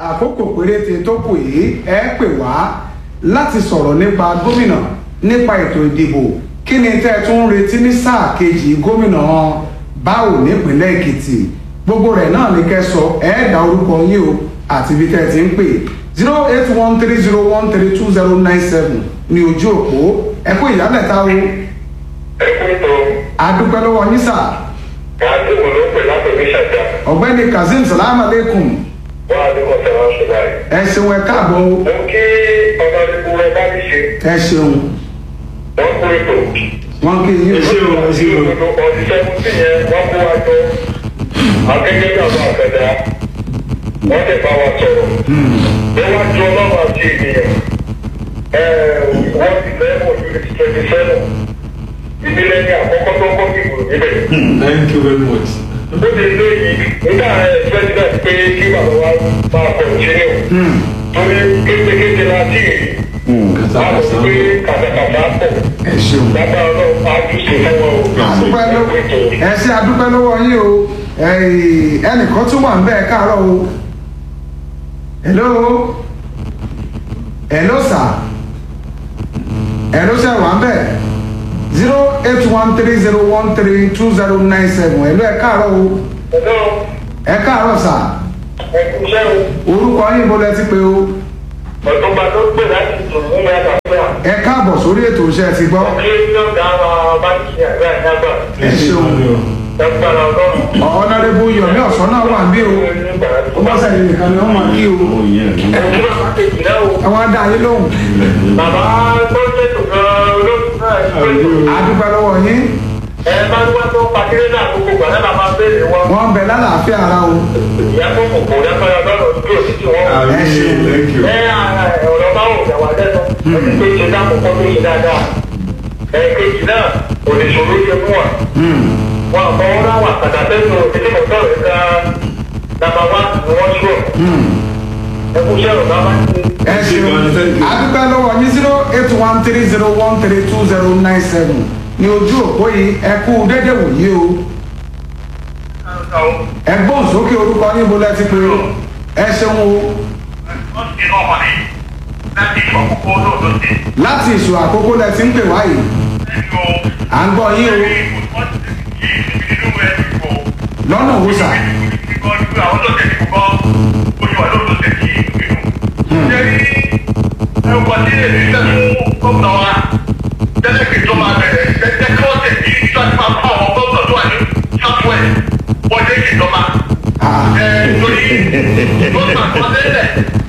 àkókò péréte tó kù yìí ẹ pè wá láti sọ̀rọ̀ nípa gómìnà nípa ètò ìdìbò kí ni tẹ́ ẹ tún ń retí ní sáà kejì gómìnà báwo nípínlẹ̀ èkìtì gbogbo rẹ̀ náà ní kẹ́ sọ ẹ dá orúkọ yín o àti ibi tẹ́ ẹ ti ń pè zero eight one three zero one three two zero nine seven ní ojú òpó ẹ kú ìyálẹ̀ta o ẹkúntò adúpẹ́ lọ́wọ́ yín sà kàdúmù ló pè látòmí ṣàjà ọ̀gbẹ́ni kazeem salaam aleikum wọn àdúgbò sọ̀rọ̀ ṣùgbọ́n ẹ ṣeun ẹ káàbọ̀ o mo kí ọmọdébù ẹ bá mi ṣe ẹ ṣeun wọn kú ètò wọn kí yín o. ìlú ọdún sẹ́kùntì yẹn wọ́n kó wa jọ akẹ́kẹ́ bí àwọn àkàdá wọ́n tẹ̀ bá wa sọ̀rọ̀ níwájú ọlọ́run àti ènìyàn wọ́n ti fẹ́ mọ̀ ní twenty seven ìdílé ní àkọ́kọ́ tó kọ́ dìbò níbẹ̀. Thank you very much. ó ti lé yìí nígbà president pé kí bàbá wa máa kọ̀ọ̀tínú torí kékeré la tí ì máa lọ pé kàtàkàtà pọ̀ ẹ ṣeun. lágbára ọlọ́run á tún ṣe fún wọn o. adúpẹ́ lọ́wọ́ ẹ ṣe adúpẹ́ lọ́wọ́ yín o ẹ̀ẹ́, ẹnìkan tún wà ń bẹ́ẹ̀ káàárọ̀ o hello hello sir hello sir wà ń bẹ́ẹ̀ zero eight one three zero one three two zero nine seven hello ẹ káàárọ̀ o ẹ̀dọ́ ẹ káàárọ̀ sir ẹ̀kúnṣẹ́ o orúkọ yín bó lẹ ti pé o ọ̀túnba tó gbé láti dùn ní àlàáfíà ẹ káàbọ̀ sórí ètò iṣẹ́ ti gbọ́ kí ló dá wa báńkì àgbà ìdágbà ẹ ṣeun lágbára ọlọ́run. ọ̀nàdébù yomi ọ̀sán náà wà ń bí o ó bá sẹ́yìn nìkan ni wọ́n máa kí o ẹ̀kú bàbá kejì náà o. ẹ wá dá yín lóhùn bàbá tó ṣètò gan-an olóòtú náà ṣètò. adúpẹ́ lọ́wọ́ yín. ẹ máa ń wá tó pàkéré náà gbogbo gbà náà máa béèrè wọn. wọ́n ń bẹ lálàáfíà ara o. ìyá tó kò kò lágbára ọlọ́run tó o sì ti wọ́n. Ẹ ṣeun. Thank you. ẹ ọ̀rọ̀ bá wò dàwà lẹ́nu ẹni tó ṣe dáàbò kọ́ tó ṣe dáadáa. ẹ kejì náà kò lè ṣòro ṣe fún wa. wọn àpọ̀ wọn náà wà kàdà tẹ́sán òkèlè mọ̀tọ́ rẹ̀ ká nàbà wá ni wọ́n ṣúọ̀. ẹ kú iṣẹ́ ọ̀gá bá ti. ẹ ṣeun adúpẹ́ lọ́wọ́ yín zero eight one three zero one three two zero nine seven ní ojú òpó yìí ẹ kú dédé wòye o ẹ gbóhùn sókè orúkọ yín bó lẹ ti pé o ẹ ṣeun o láti ìṣò àkókò lẹ ti ń pè wá yìí à ń gbọ́ yín o lọ́nà wo sà Torí ló sàkọsílẹ̀